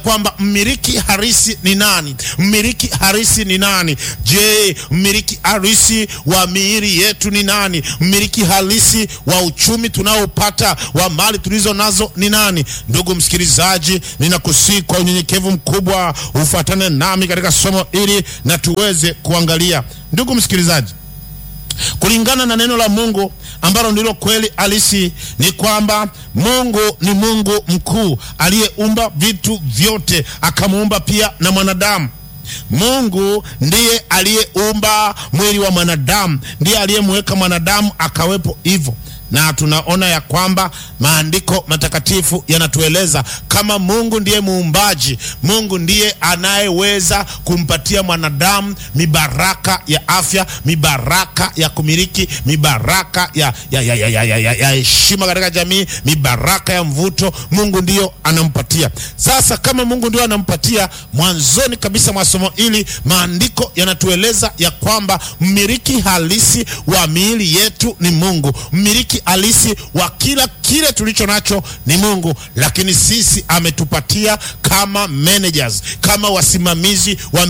kwamba mmiliki halisi ni nani? Mmiliki halisi ni nani? Je, mmiliki halisi wa miili yetu ni nani? Mmiliki halisi wa uchumi tunaopata wa mali tulizo nazo ni nani? Ndugu msikilizaji, ninakusihi kwa unyenyekevu mkubwa ufuatane nami katika somo hili na tuweze kuangalia. Ndugu msikilizaji, kulingana na neno la Mungu ambalo ndilo kweli halisi, ni kwamba Mungu ni Mungu mkuu aliyeumba vitu vyote, akamuumba pia na mwanadamu. Mungu ndiye aliyeumba mwili wa mwanadamu, ndiye aliyemweka mwanadamu akawepo hivyo na tunaona ya kwamba maandiko matakatifu yanatueleza kama Mungu ndiye muumbaji, Mungu ndiye anayeweza kumpatia mwanadamu mibaraka ya afya, mibaraka ya kumiliki, mibaraka ya ya ya ya ya ya ya ya heshima katika jamii, mibaraka ya mvuto. Mungu ndiyo anampatia. Sasa kama Mungu ndiyo anampatia, mwanzoni kabisa mwa somo hili maandiko yanatueleza ya kwamba mmiliki halisi wa miili yetu ni Mungu. Mmiliki halisi wa kila kile tulicho nacho ni Mungu, lakini sisi ametupatia kama managers, kama wasimamizi wa